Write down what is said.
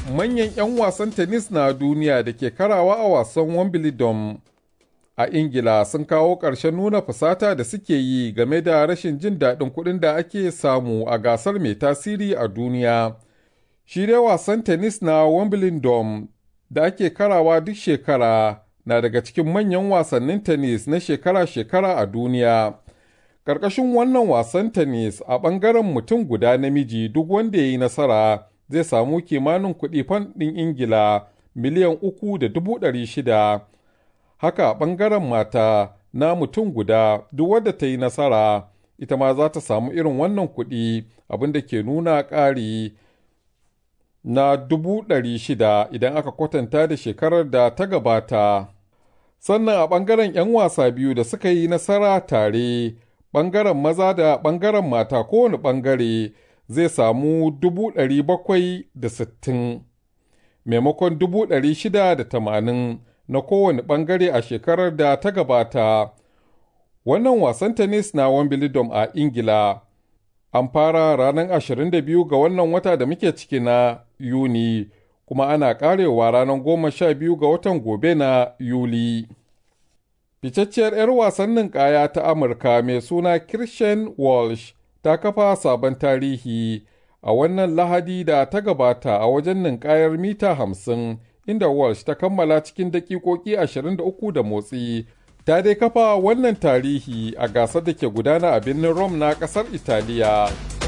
manyan 'yan wasan tennis na duniya da ke karawa a wasan Wimbledon a Ingila sun kawo ƙarshen nuna fusata da suke yi game da rashin jin daɗin kuɗin da ake samu a gasar mai tasiri a duniya. Shi dai wasan tennis na Wimbledon da ake karawa duk shekara na daga cikin manyan wasannin tennis na shekara-shekara a duniya. Ƙarƙashin wannan wasan tennis a ɓangaren mutum guda namiji duk wanda ya yi nasara zai samu kimanin kuɗi fan ɗin Ingila miliyan uku da dubu ɗari shida. Haka a ɓangaren mata na mutum guda duk wadda ta yi nasara ita ma za ta samu irin wannan kuɗi abin da ke nuna ƙari na dubu ɗari shida idan aka kwatanta da shekarar da ta gabata. Sannan a ɓangaren 'yan wasa biyu da suka yi nasara tare, ɓangaren maza da ɓangaren mata kowane ɓangare zai samu dubu ɗari bakwai da sittin, maimakon dubu ɗari shida da tamanin na kowane ɓangare a shekarar da ta gabata. Wannan wasan tennis na Wimbledon a Ingila an fara ranar 22 ga wannan wata da muke ciki na Yuni, kuma ana ƙarewa ranar goma sha biyu ga watan gobe na Yuli. Ficacciyar 'yar wasannin ƙaya ta Amurka mai suna Christian Walsh ta kafa sabon tarihi a wannan lahadi da ta gabata a wajen ninkayar mita hamsin inda Walsh ta kammala cikin daƙiƙoƙi 23 da motsi. Ta dai kafa wannan tarihi a gasar da ke gudana a birnin Rome na ƙasar Italiya.